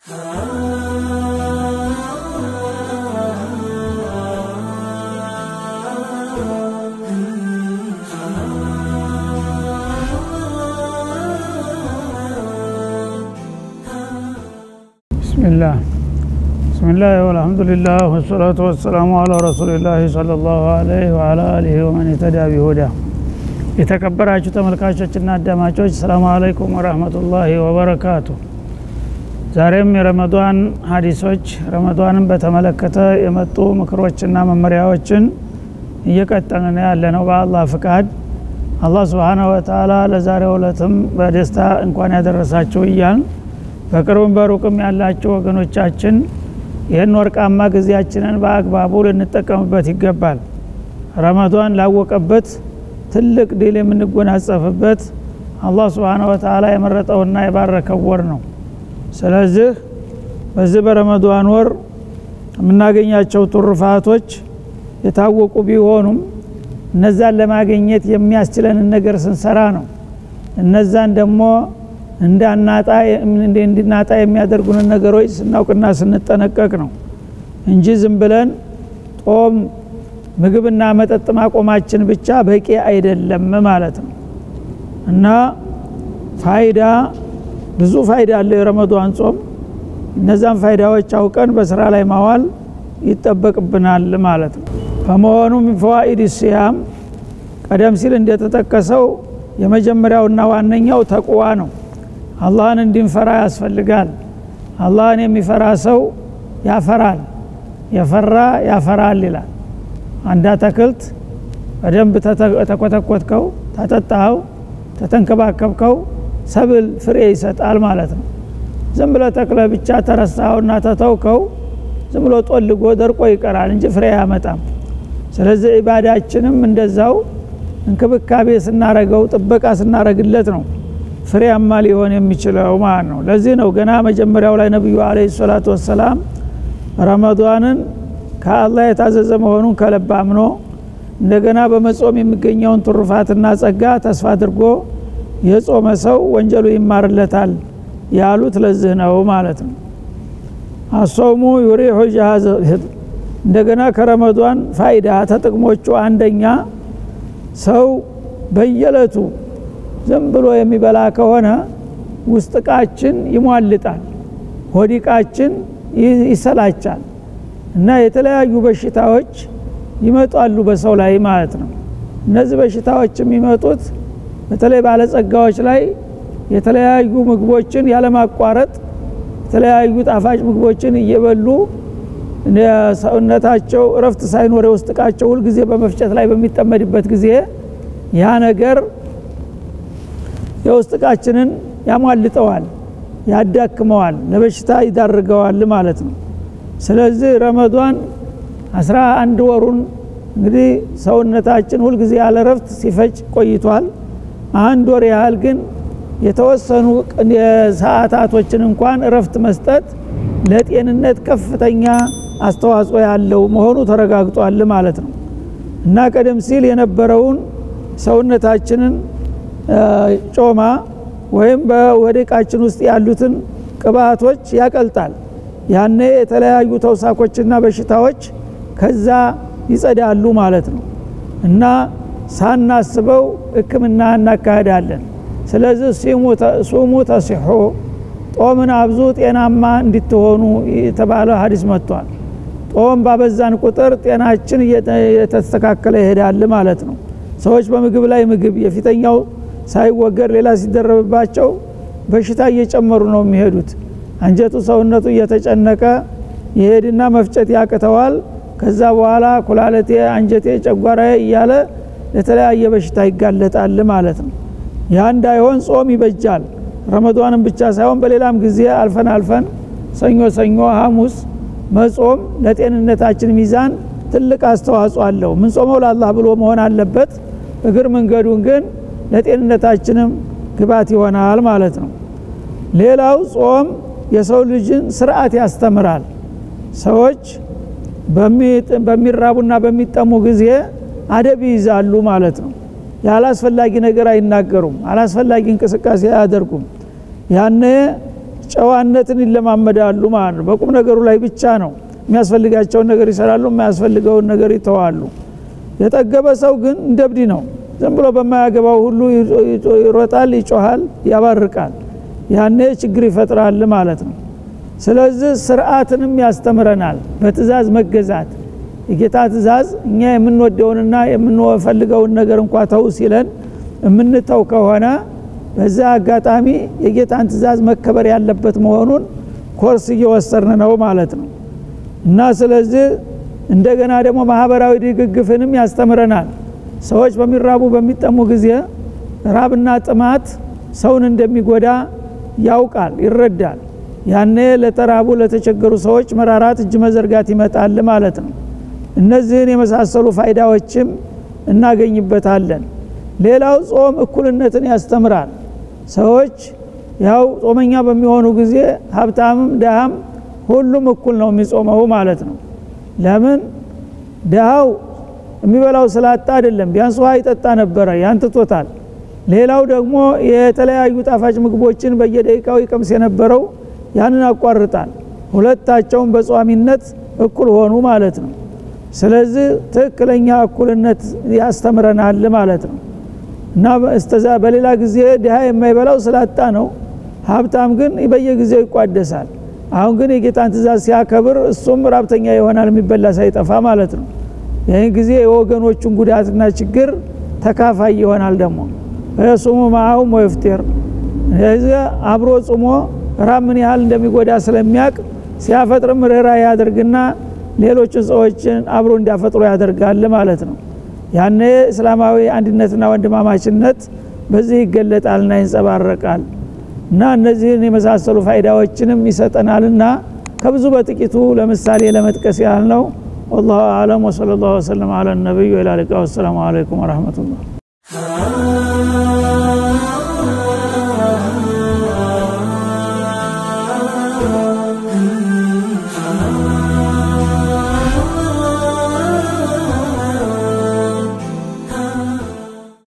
ቢስሚላህ ብስሚላህ ወልሐምዱሊላህ ወሰላቱ ወሰላሙ አላ ረሱሊላህ ሰለላሁ ዐለይሂ ወዐላ አሊሂ ወመን የተዳ ቢሁዳ የተከበራችሁ ተመልካቾችና አዳማጮች ሰላሙ አለይኩም ወረህመቱላሂ ወበረካቱ ዛሬም የረመዷን ሀዲሶች ረመዷንን በተመለከተ የመጡ ምክሮችና መመሪያዎችን እየቀጠልን ያለ ነው በአላህ ፍቃድ አላህ ስብሓናሁ ወተአላ ለዛሬው ዕለትም በደስታ እንኳን ያደረሳችሁ እያልን በቅርብም በሩቅም ያላችሁ ወገኖቻችን ይህን ወርቃማ ጊዜያችንን በአግባቡ ልንጠቀምበት ይገባል ረመዷን ላወቀበት ትልቅ ድል የምንጎናጸፍበት አላህ ስብሓነ ወተአላ የመረጠውና የባረከው ወር ነው ስለዚህ በዚህ በረመዷን ወር የምናገኛቸው ቱርፋቶች የታወቁ ቢሆኑም እነዛን ለማግኘት የሚያስችለንን ነገር ስንሰራ ነው እነዛን ደግሞ እንድናጣ የሚያደርጉንን ነገሮች ስናውቅና ስንጠነቀቅ ነው እንጂ ዝም ብለን ጦም ምግብና መጠጥ ማቆማችን ብቻ በቂ አይደለም ማለት ነው እና ፋይዳ ብዙ ፋይዳ አለው የረመዷን ጾም እነዛን ፋይዳዎች አውቀን በስራ ላይ ማዋል ይጠበቅብናል ማለት ነው ከመሆኑ ሚን ፈዋኢድ ሲያም ቀደም ሲል እንደተጠቀሰው የመጀመሪያውና ዋነኛው ተቅዋ ነው አላህን እንድንፈራ ያስፈልጋል አላህን የሚፈራ ሰው ያፈራል የፈራ ያፈራል ይላል አንድ አትክልት በደንብ ተኮተኮትከው ተጠጣኸው ተተንከባከብከው ሰብል ፍሬ ይሰጣል ማለት ነው ዝም ብለ ተክለ ብቻ ተረሳኸውና ተተውከው ዝም ብሎ ጦልጎ ደርቆ ይቀራል እንጂ ፍሬ አያመጣም ስለዚህ ኢባዳችንም እንደዛው እንክብካቤ ስናረገው ጥበቃ ስናረግለት ነው ፍሬያማ ሊሆን የሚችለው ማለት ነው ለዚህ ነው ገና መጀመሪያው ላይ ነቢዩ አለ ሰላቱ ወሰላም ረመዷንን ከአላህ የታዘዘ መሆኑን ከለብ አምኖ እንደገና በመጾም የሚገኘውን ትሩፋትና ጸጋ ተስፋ አድርጎ የጾመ ሰው ወንጀሉ ይማርለታል ያሉት ለዚህ ነው ማለት ነው አሶሙ ዩሪሑ ጃሃዝ እንደገና ከረመዷን ፋይዳ ተጥቅሞቹ አንደኛ ሰው በየለቱ ዝም ብሎ የሚበላ ከሆነ ውስጥ እቃችን ይሟልጣል ሆዲቃችን ይሰላቻል እና የተለያዩ በሽታዎች ይመጣሉ በሰው ላይ ማለት ነው እነዚህ በሽታዎች የሚመጡት በተለይ ባለጸጋዎች ላይ የተለያዩ ምግቦችን ያለማቋረጥ የተለያዩ ጣፋጭ ምግቦችን እየበሉ ሰውነታቸው እረፍት ሳይኖር የውስጥ እቃቸው ሁልጊዜ በመፍጨት ላይ በሚጠመድበት ጊዜ ያ ነገር የውስጥ እቃችንን ያሟልጠዋል ያዳክመዋል ለበሽታ ይዳርገዋል ማለት ነው ስለዚህ ረመዷን አስራ አንድ ወሩን እንግዲህ ሰውነታችን ሁልጊዜ ያለ ረፍት ሲፈጭ ቆይቷል አንድ ወር ያህል ግን የተወሰኑ ሰዓታቶችን እንኳን እረፍት መስጠት ለጤንነት ከፍተኛ አስተዋጽኦ ያለው መሆኑ ተረጋግጧል ማለት ነው እና ቀደም ሲል የነበረውን ሰውነታችንን ጮማ ወይም በወደቃችን ውስጥ ያሉትን ቅባቶች ያቀልጣል ያኔ የተለያዩ ተውሳኮችና በሽታዎች ከዛ ይጸዳሉ ማለት ነው እና ሳናስበው ህክምና እናካሄዳለን ስለዚህ ሱሙ ተሲሑ ጦምን አብዙ ጤናማ እንድትሆኑ የተባለ ሀዲስ መጥቷል ጦም ባበዛን ቁጥር ጤናችን እየተስተካከለ ይሄዳል ማለት ነው ሰዎች በምግብ ላይ ምግብ የፊተኛው ሳይወገድ ሌላ ሲደረብባቸው በሽታ እየጨመሩ ነው የሚሄዱት አንጀቱ ሰውነቱ እየተጨነቀ ይሄድና መፍጨት ያቅተዋል ከዛ በኋላ ኩላለቴ አንጀቴ ጨጓራ እያለ ለተለያየ በሽታ ይጋለጣል ማለት ነው ያ እንዳይሆን ጾም ይበጃል ረመዷንም ብቻ ሳይሆን በሌላም ጊዜ አልፈን አልፈን ሰኞ ሰኞ ሐሙስ መጾም ለጤንነታችን ሚዛን ትልቅ አስተዋጽኦ አለው ምን ጾመው ለአላህ ብሎ መሆን አለበት እግር መንገዱን ግን ለጤንነታችንም ግባት ይሆናል ማለት ነው ሌላው ጾም የሰው ልጅን ስርዓት ያስተምራል ሰዎች በሚራቡና በሚጠሙ ጊዜ አደብ ይይዛሉ ማለት ነው ያላስፈላጊ ነገር አይናገሩም አላስፈላጊ እንቅስቃሴ አያደርጉም ያነ ጨዋነትን ይለማመዳሉ ማለት ነው በቁም ነገሩ ላይ ብቻ ነው የሚያስፈልጋቸውን ነገር ይሰራሉ የማያስፈልገውን ነገር ይተዋሉ የጠገበ ሰው ግን እንደብዲ ነው ዝም ብሎ በማያገባው ሁሉ ይሮጣል ይጮሃል ያባርቃል ያኔ ችግር ይፈጥራል ማለት ነው ስለዚህ ስርዓትንም ያስተምረናል በትእዛዝ መገዛት የጌታ ትእዛዝ እኛ የምንወደውንና የምንፈልገውን ነገር እንኳ ተው ሲለን የምንተው ከሆነ በዛ አጋጣሚ የጌታን ትእዛዝ መከበር ያለበት መሆኑን ኮርስ እየወሰርን ነው ማለት ነው እና ስለዚህ እንደገና ደግሞ ማህበራዊ ድግግፍንም ያስተምረናል ሰዎች በሚራቡ በሚጠሙ ጊዜ ራብና ጥማት ሰውን እንደሚጎዳ ያውቃል ይረዳል ያኔ ለተራቡ ለተቸገሩ ሰዎች መራራት እጅ መዘርጋት ይመጣል ማለት ነው እነዚህን የመሳሰሉ ፋይዳዎችም እናገኝበታለን ሌላው ጾም እኩልነትን ያስተምራል ሰዎች ያው ጾመኛ በሚሆኑ ጊዜ ሀብታምም ድሃም ሁሉም እኩል ነው የሚጾመው ማለት ነው ለምን ድሃው የሚበላው ስላጣ አይደለም ቢያንስ ውሃ ይጠጣ ነበረ ያንትቶታል ሌላው ደግሞ የተለያዩ ጣፋጭ ምግቦችን በየደቂቃው ይቀምስ የነበረው ያንን አቋርጣል ሁለታቸውን በጿሚነት እኩል ሆኑ ማለት ነው ስለዚህ ትክክለኛ እኩልነት ያስተምረናል ማለት ነው እና እስተዛ በሌላ ጊዜ ድሃ የማይበላው ስላጣ ነው ሀብታም ግን በየጊዜው ይቋደሳል አሁን ግን የጌታን ትእዛዝ ሲያከብር እሱም ራብተኛ ይሆናል የሚበላ ሳይጠፋ ማለት ነው ይህን ጊዜ የወገኖቹን ጉዳትና ችግር ተካፋይ ይሆናል ደግሞ ሱሙ ማአሁም ወይፍጢር አብሮ ጽሞ ራብ ምን ያህል እንደሚጎዳ ስለሚያቅ ሲያፈጥርም ርኅራ ያደርግና ሌሎችን ሰዎችን አብሮ እንዲያፈጥሩ ያደርጋል ማለት ነው ያኔ እስላማዊ አንድነትና ወንድማማችነት በዚህ ይገለጣልና ይንጸባረቃል እና እነዚህን የመሳሰሉ ፋይዳዎችንም ይሰጠናልና ከብዙ በጥቂቱ ለምሳሌ ለመጥቀስ ያህል ነው والله أعلم وصلى الله وسلم على النبي وإلى اللقاء والسلام عليكم ورحمة الله